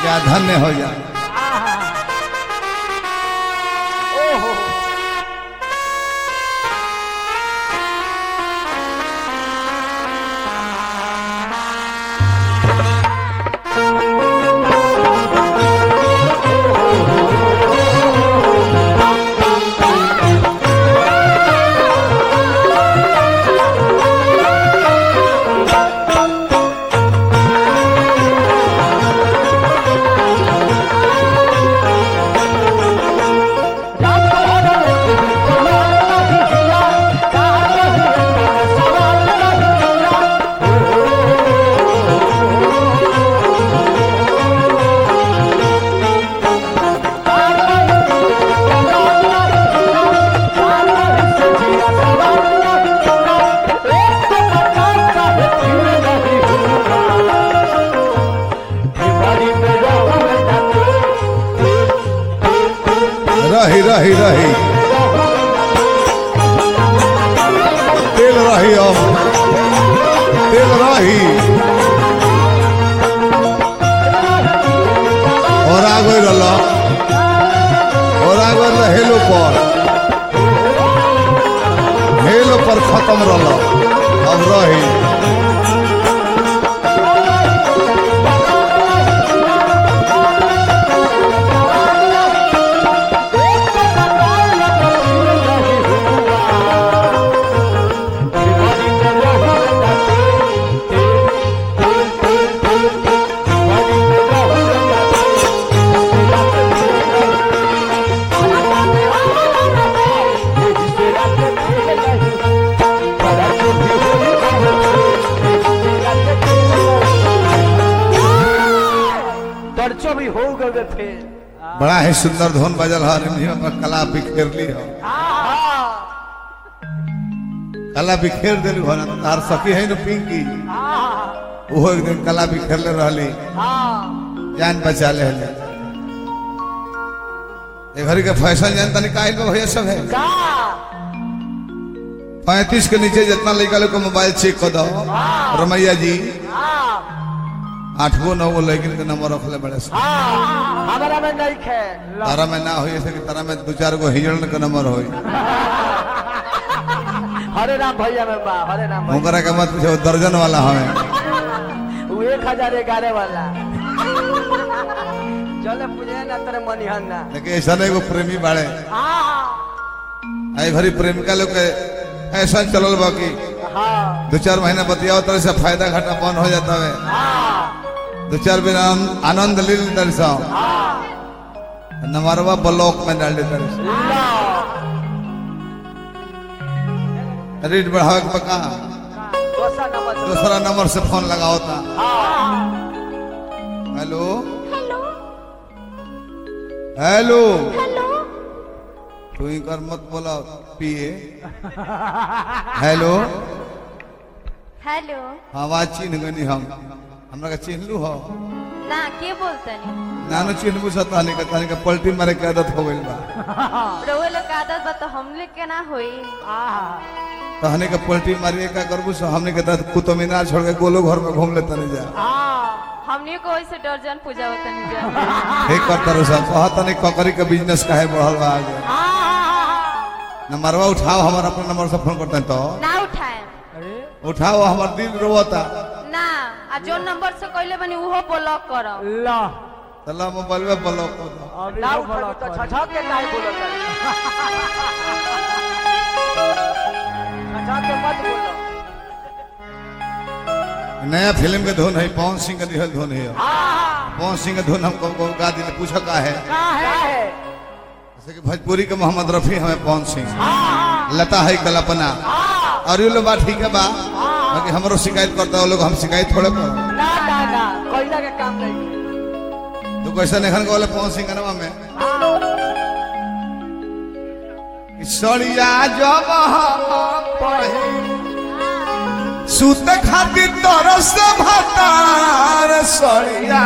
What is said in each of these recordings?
क्या धन्य हो जा ओहो रही रही रही तेल रही अब तेल रही और आ गई रल और आ गई रल हेलो पर हेलो पर खत्म रल अब रही दर्चो भी हो गए फिर बड़ा ही सुंदर धुन बजल है रिमझिम पर कला बिखेर ली हो कला बिखेर दिलू हो ना तार सखी है न पिंकी वो एक दिन कला बिखेरले रहली जान बचा ले हले ये घड़ी के फैशन जानता नहीं काहे को भैया सब है पैंतीस के नीचे जितना लड़का लोग को मोबाइल चेक कर दो रमैया जी आठ गो नौ गो लड़किन के नंबर रखले बड़े से हमारा में नहीं खे तारा में ना होई ऐसे कि तारा में दो चार गो हिजड़न के नंबर होई हरे राम भैया में बा हरे राम भैया ओकरा के मत पूछो दर्जन वाला हमें वो एक हजार ग्यारह वाला चले पूजे ना तेरे मनिहन ना लेकिन ऐसा नहीं एगो प्रेमी बाड़े आई भरी प्रेमिका लोग के ऐसा चलल बा कि हाँ दो चार महीना बतियाओ तरह से फायदा घाटा बंद हो जाता है दो चार दिन आन- आनंद ले लेते से नमरवा ब्लॉक में डाल देते रहे रेट बढ़ावे के पका दूसरा नंबर से दूसरा नंबर से फोन लगाओ था हेलो हेलो तू कर मत बोला पिए हेलो हेलो आवाज चिन्ह गनी हम हमरा के चिन्हलू हो ना के बोलतनी नानो चिन्हबू सतानी का तानी का पलटी मारे के आदत हो गइल बा रोए लोग के आदत बा तो हमले के ना होई तो हने के पलटी मारिए का करबू सो हमने के तहत कुतुब मीनार छोड़ के गोलो घर में घूम लेता नहीं जा हमनी को वैसे दर्जन पूजा होता नहीं जा हे करता रहो सब कहता नहीं ककरी के बिजनेस काहे बढ़ल बा आगे नंबरवा उठाओ हमारा अपना नंबर से फोन करते हैं तो ना उठाए उठाओ हमार दिल रोता ना आ जो नंबर से कहले बनी उहो ब्लॉक करो ला चला मोबाइल में ब्लॉक कर दो ना उठाई तो छठा के काहे बोलत छठा के मत बोलो नया फिल्म के धुन है पवन सिंह का दिहल धुन है पवन सिंह का धुन हमको हमको गा दिले पूछो का है का है जैसे कि भोजपुरी के मोहम्मद रफी हमें पवन सिंह लता है कल्पना और ये लोग बात ठीक है बा बाकी हमरो शिकायत करता है वो लोग हम शिकायत थोड़े करो ना ना ना कोयला के काम नहीं तू कैसे नहीं बोले पवन सिंह का नाम में कि सड़िया जब हम पढ़े सुत खातिर तरस भतार सड़िया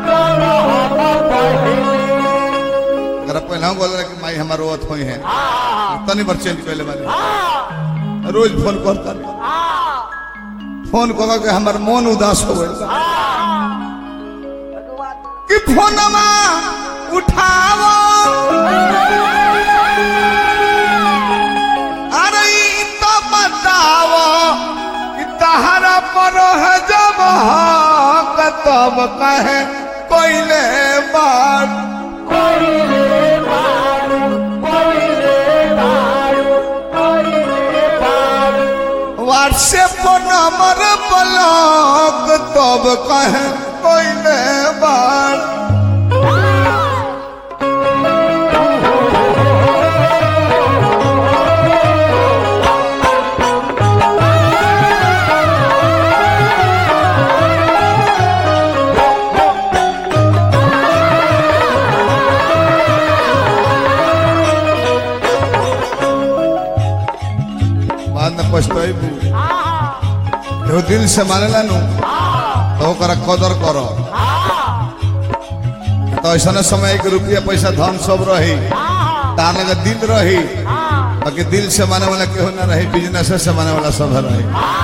अगर पहले बोल रहे कि माई हमारे रोत हुई है तनी बार चेंज कर ले वाले रोज फोन करता फोन कर के हमार मन उदास हो गए कि कि फोनमा उठाओ अरे ई तो बताओ कि तहरा पर है जब हक तब कहे कोइले बात व्हाट्सएप नंबर ब्लॉक तब कहे कोइले बात बाद में पछताइबू एहो दिल से मानेला नु तो ओकरा कदर करो तो ऐसा समय के रुपया पैसा धन सब रही तार लगे दिल रही बाकी दिल से माने वाला केहू ना रही बिजनेस से माने वाला सब रही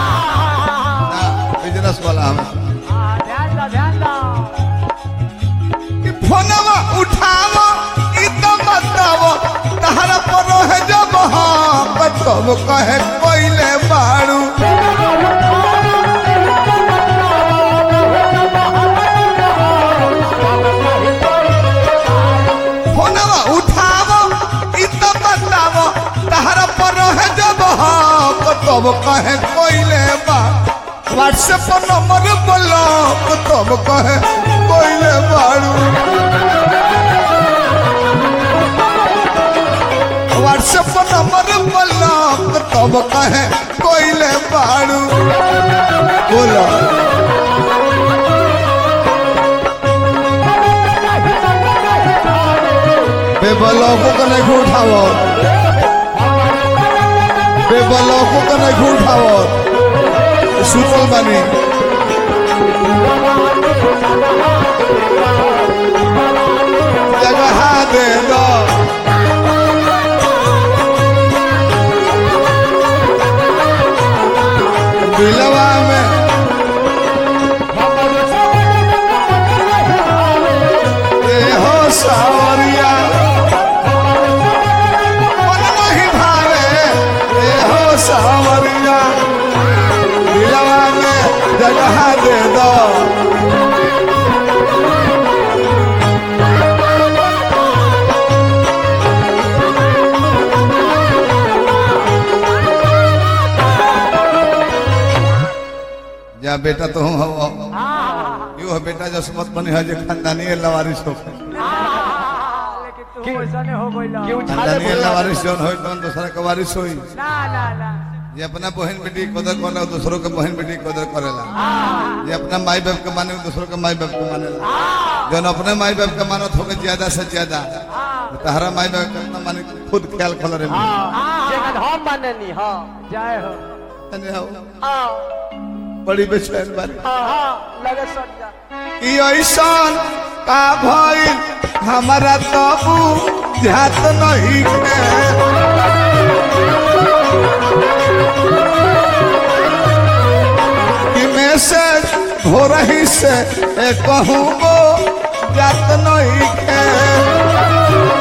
बिजनेस वाला हम ध्यान दो ध्यान दो कि फोनवा उठावो ई तो बतावो तहरा पर है जब हाँ तब कहे कोइले बाड़ू फोनवा उठावो ई तो बतावो तहरा पर है जब हाँ तब कहे कोइले बा व्हाट्सएप नंबर ब्लॉक तब कहे कोइले बाड़ू व्हाट्सएप नंबर ब्लॉक तब कहे कोइले बाड़ू बोलो बेबलौको का नहीं उठाओ बेबलौको का नहीं उठाओ सुतल बानी जगह दे दो दिलवा में ए हो सावरिया मन नहीं भावे ए हो सावरिया दिलवा में जगह दे दो जा बेटा तो हूँ हो यू है बेटा जसमत बने है जो खानदानी है लवारिस हो लेकिन तू ऐसा नहीं हो गइल क्यों खानदानी है लवारिस जौन होई तौन दूसरा के वारिस होई ना ना ना जे अपना बहन बेटी के कदर करेला दूसरों के बहन बेटी के कदर करेला जे अपना माई बाप के माने दूसरों के माई बाप के मानेला जौन अपने माई बाप के मानत होगे ज्यादा से ज्यादा तहरा माई बाप के ना माने खुद ख्याल कर रे जगह हम माननी हां जय हो हां बड़ी बेचैन बारी हां हां लगे सट जा कि ऐसन का भइल हमारा तबू ध्यात नहीं के कि मैसेज हो रही से ए कहूँ वो जात नहीं के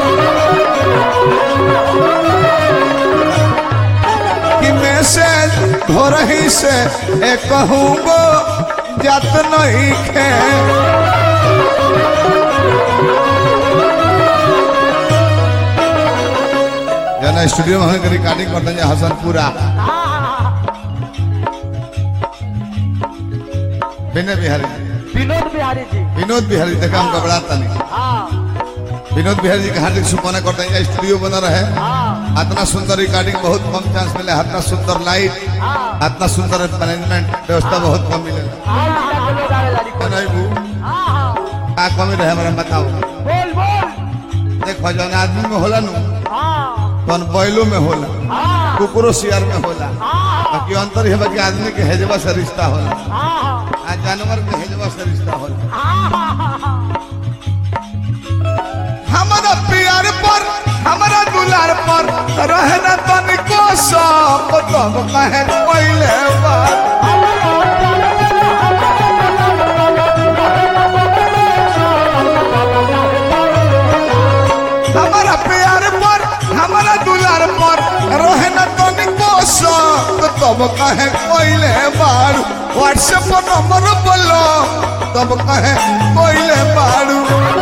कि मैसेज हो रही से ए कहूँ वो जात नहीं के जना स्टूडियो में हमने रिकॉर्डिंग करते हैं हसनपुरा विनय बिहारी विनोद बिहारी जी विनोद बिहारी देखा हम घबराता नहीं हां विनोद बिहारी जी का हार्दिक शुभकामना करते हैं स्टूडियो बना रहे हां इतना सुंदर रिकॉर्डिंग बहुत कम चांस मिले इतना सुंदर लाइट इतना सुंदर मैनेजमेंट व्यवस्था बहुत कम मिले हां के लोग आवे लारी को नहीं बू हां का कमी रहे हमारा बताओ बोल बोल देखो जौन आदमी में होला नु हां तौन बैलो में होला हां कुकुरो सियार में होला हां बाकी अंतर है बाकी आदमी के हेजवा से रिश्ता होला हां आ जानवर के हेजवा से रिश्ता होला हमारा प्यार पर हमारा दुलार पर रहना तनिको सब तब कहे पहले बार व्हाट्सएप पर नंबर बोलो तब कहे कोइले बाड़ू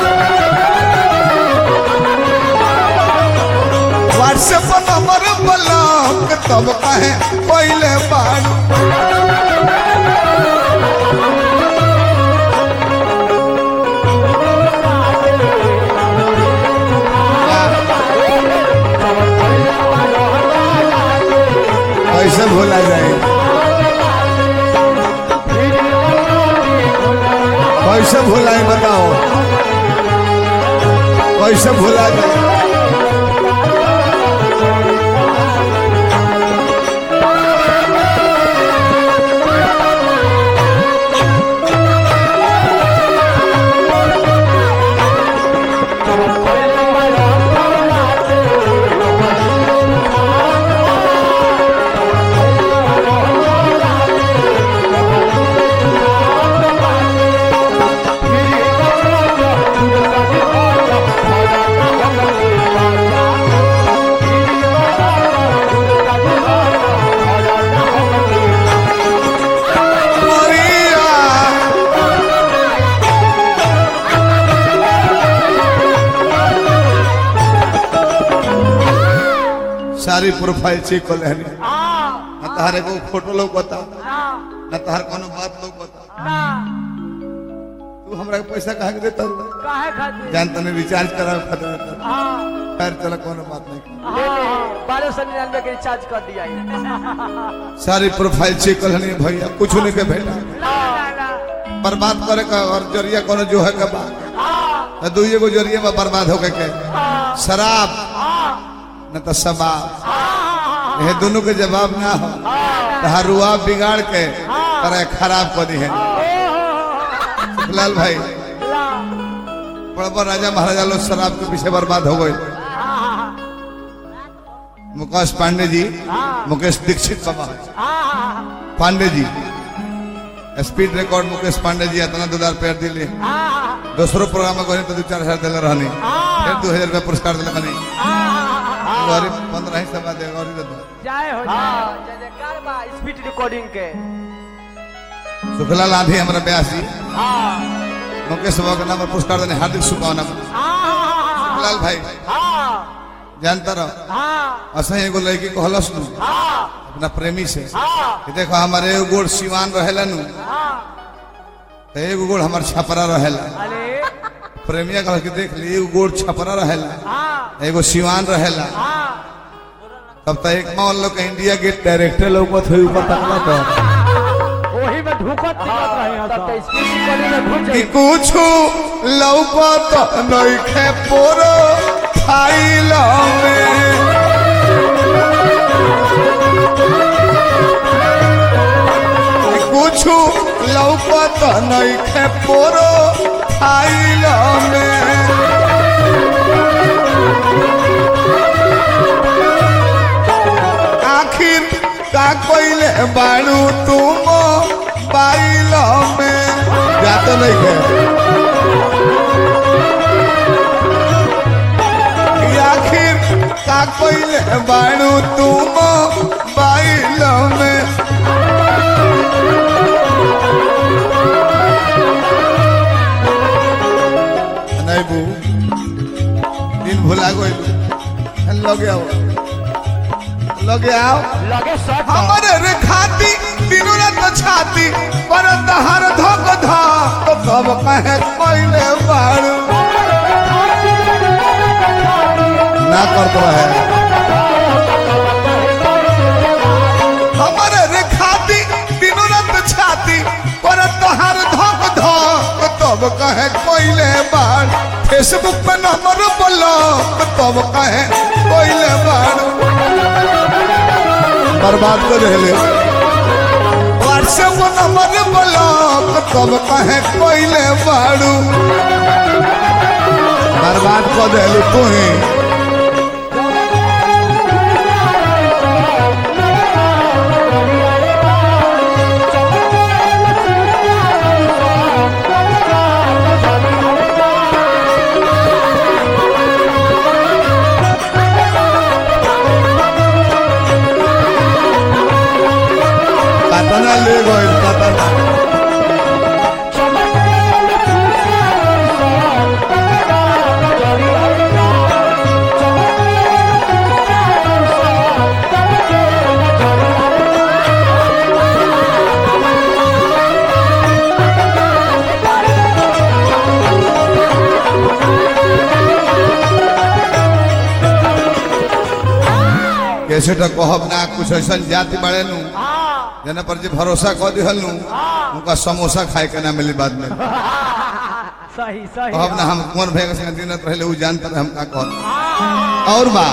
व्हाट्सएप पर नंबर बोलो तब कहे कोइले बाड़ू कैसे भूला जाए कैसे भुलाए बताओ कैसे भुला जाए Maria. सारी प्रोफाइल चेक कर लेनी न तहार एगो फोटो लोग बता न तहार कोनो बात लोग बता तू हमरा के पैसा कहाँ के देता रू? काहे खातिर जान तने रिचार्ज करावे खातिर देता रू। हाँ खैर चला कोनो बात नहीं हाँ बारह सौ निन्यानवे के रिचार्ज कर दिया है सारी प्रोफाइल चेक कर लेनी भैया कुछ नहीं के भेटा बर्बाद करे का और जरिया कोनो जो है के बा दू एगो जरिया बा बर्बाद होके के शराब न तो शबाब ये दोनों के जवाब ना हो तहारुआ बिगाड़ के करे खराब कर दी है लाल भाई बड़ा बड़ा राजा महाराजा लोग शराब के पीछे बर्बाद हो गए मुकेश पांडे जी मुकेश दीक्षित बाबा पांडे जी स्पीड रिकॉर्ड मुकेश पांडे जी इतना दो हजार पैर दिले दूसरो प्रोग्राम में गए तो दो चार हजार दिले रहनी फिर दो हजार रुपया पुरस्कार दिले बनी गरीब पंद्रह ही सभा दे गौरी दे दो जय हो जय जयकार बा स्पीड रिकॉर्डिंग के सुखलाल आंधी हमारा ब्यासी मुकेश बाबा के नाम पर पुरस्कार देने हार्दिक शुभकामना सुखलाल भाई जानता रहो असं एगो लड़की को हलस नु अपना प्रेमी से कि देखो हमारे एगो गोड़ सिवान रहेला नु तो एगो गोड़ हमार छपरा रहेला अरे प्रेमिया कह के देख ली एगो गोड़ छपरा रहेला एगो सिवान रहेला तब तो एक मान लो के इंडिया गेट डायरेक्टर लोग थे ऊपर तकला तो वही में ढुकत दिखत रहे तब तो स्पीड रिकॉर्डिंग में घुस कि जाई कुछ लौकत नइखे पोरो फाइल में कि कुछ लौकत नइखे पोरो फाइल में आखिर का कोइले बाड़ू तुम बाइल में या तो नहीं है कि आखिर का कोइले बाड़ू तुम बाइल में नहीं बू दिन भुला गई लगे आओ लगे आओ लगे शॉट हमारे रे खाती दिनों रात छाती पर तहर धक धक तो सब कहे कोइले बाड़ू ना कर दो है हमारे रे खाती दिनों रात छाती पर तहर धक धक तब कहे कोइले बाड़ फेसबुक पे नंबर बोलो तब कहे कोइले बाड़ू बर्बाद कर रहे व्हाट्सएप नंबर ब्लॉक तब कहे कोइले बाड़ू बर्बाद कर दिलू तू ही कतना ले गइल कतना कैसे तो कहब ना कुछ ऐसा जाति बड़े नु हाँ जना पर जे भरोसा कह दिहल नु उनका समोसा खाए के ना मिली बाद में सही सही कहब ना हम कौन भैया के संग दिनत रहले उ जानता रहे हम का कहब और बा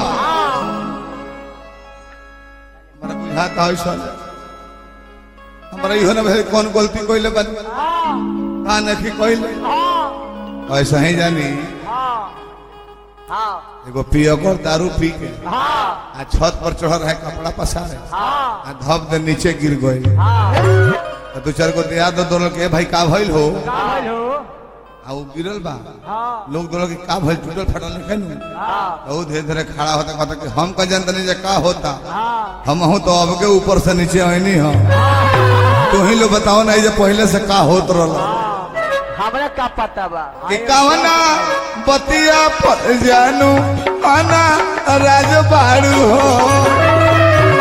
हमरा बुझाता है सर हमरा इहो ना भेल कौन गलती कइले बा का नहीं कइले ऐसा ही जानी हाँ एगो पियकर दारू पी के हाँ आ छत पर चढ़ रहे कपड़ा पसारे हाँ आ धप दे नीचे गिर गए हाँ दो चार गो दिया दो दोनों के भाई का भइल हो काल हो आ वो गिरल बा हाँ लोग दोनों के का भइल टूटल फटल नहीं कहनु हाँ तो धीरे धीरे खड़ा होता कहता कि हम का जानते नहीं जे का होता हाँ हम हूं तो अब के ऊपर से नीचे आईनी हो तू ही लोग बताओ ना जे पहले से का होत रहल हमरा का पता बा कि कवना बतिया पर जानू आना राजबाड़ू हो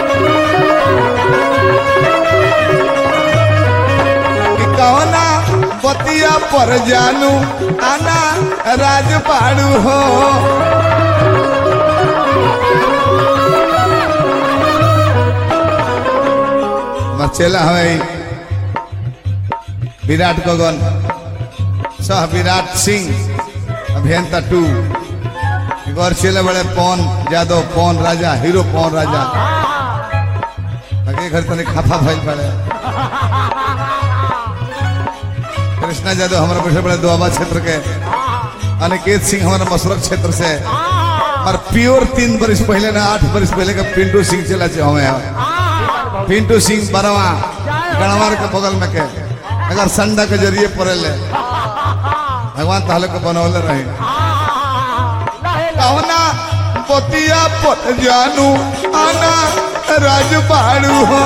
कि कवना बतिया पर जानू आना राजबाड़ू हो मचेला हमें विराट गगन सह विराट सिंह अभियंता टू गौर चले बड़े पवन यादव पवन राजा हीरो पवन राजा लगे घर तने खाफा भइल पड़े कृष्णा यादव हमारे बैठे बड़े दुआबा क्षेत्र के अनिकेत सिंह हमारे मसरक क्षेत्र से और प्योर तीन बरिस पहले ना आठ बरिस पहले का पिंटू सिंह चला चे हमें पिंटू सिंह बरवा गणवार के बगल में के अगर संडा के जरिए पड़े भगवान ताले को बनौले रहे कवना बतिया पर जानू आना राजबाड़ू हो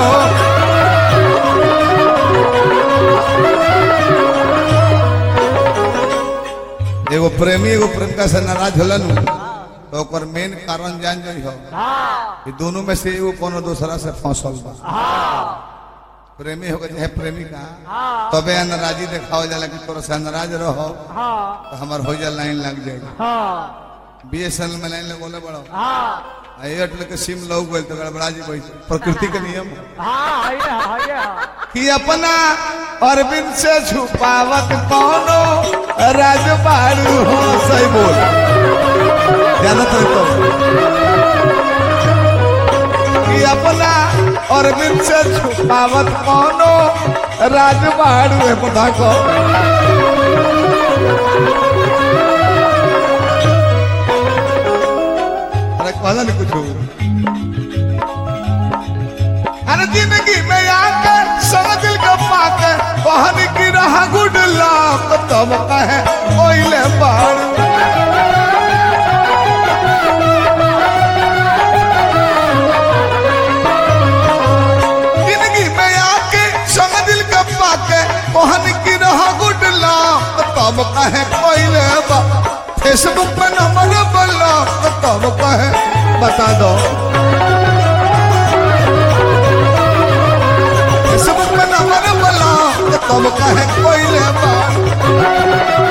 एगो प्रेमी एगो प्रेमिका से नाराज होलन तो ओकर मेन कारण जान जाइ हो कि दोनों में से एगो कोनो दूसरा से फंसल बा प्रेमी होगा चाहे प्रेमिका तबे नाराजी देखाओ जाला कि तोरा से नाराज रहो हाँ तो हमार हो जा लाइन लग जाएगी हाँ बीएसएनएल में लाइन लगोले बड़ो हाँ आ एयरटेल के सिम लग गई तो गड़बड़ा जी बैठ प्रकृति के नियम हाँ ये हाँ ये कि अपना अरविंद से छुपावत कौनो राजबाड़ू हो सही बोल ज्यादा तो तो कि अपना अरविंद से छुपावत कौनो राजबाड़ू है पता को अरे कहला नहीं कुछ अरे जिंदगी में आकर सब दिल का पाकर बहन की रहा गुड लाप तब कहे ओइले बाड़ जिंदगी में आके संग दिल का पाके बहन की रहा गुड लाप तब कहे ओइले बा फेसबुक पे नंबर ब्लॉक तब कहे बता दो फेसबुक पे नंबर ब्लॉक तब कहे कोई ले बात